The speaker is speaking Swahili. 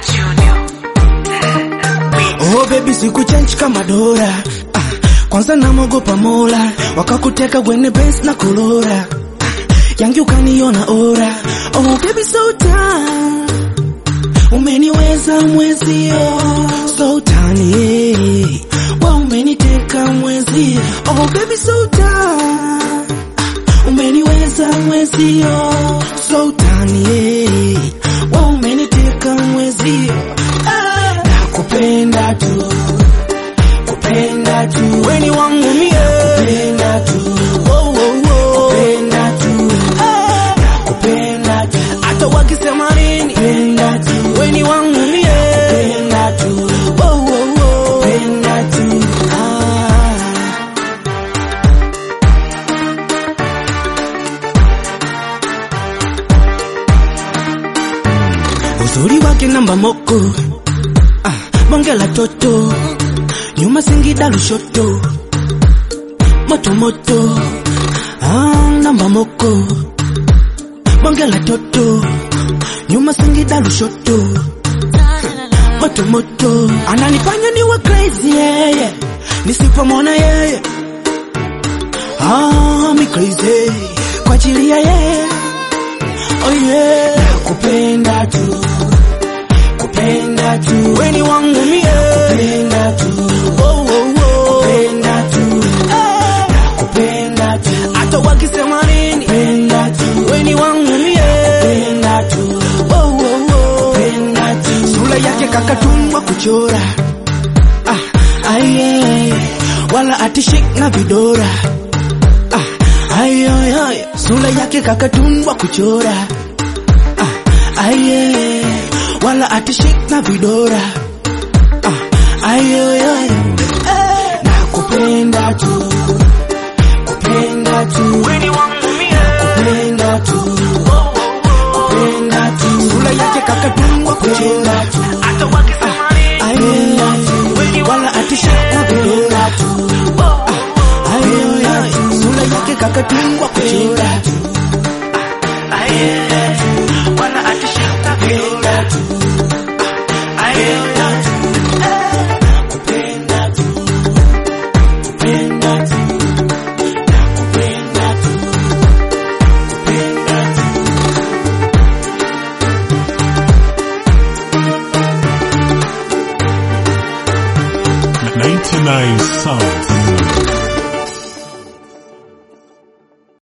Oh baby sikuchange kama Dora ah, kwanza namogopa Mola wakakuteka wene Benz na Kolora ah, yangi ukaniona ora oh baby so tamu umeniweza mwezio so tani wa umeniteka mwezio oh baby so tamu umeniweza mwezio so tani wa umeniteka mwezio ah, nakupenda tu kupenda tu weni wangu mie kupenda tu oh, oh, oh. kupenda tu ah, nakupenda tu hata wakisema nini kupenda tu weni wangu mie kupenda tu oh, oh, oh. kupenda tu ah. uzuri wake namba moko ah, bonge la toto nyuma Singida Lushoto moto moto ah, namba moko bonge la toto nyuma Singida Lushoto moto moto ananifanya niwe crazy yeye nisipomwona yeye ah, mi crazy kwa ajili ya yeye oh yeah nakupenda tu kupenda tu weni wangu mie kupenda tu oh, oh, oh. kupenda tu eh, nakupenda tu hata wakisema nini kupenda tu weni wangu mie kupenda tu oh, oh, oh. kupenda tu sura yake kakatumwa kuchora ah, aye wala atishik na vidora ah, ayo, ayo. sura yake kakatundwa kuchora ah, aye wala atishik na vidora ah, ayo, ayo. Eh, nakupenda tu kupenda tu kupenda tu kupenda tu sura yake kakatundwa kuchora ah, aye wala atishik na vidora ah, ayo, ayo. sura yake kakatundwa kuchora Ninety nine Sounds.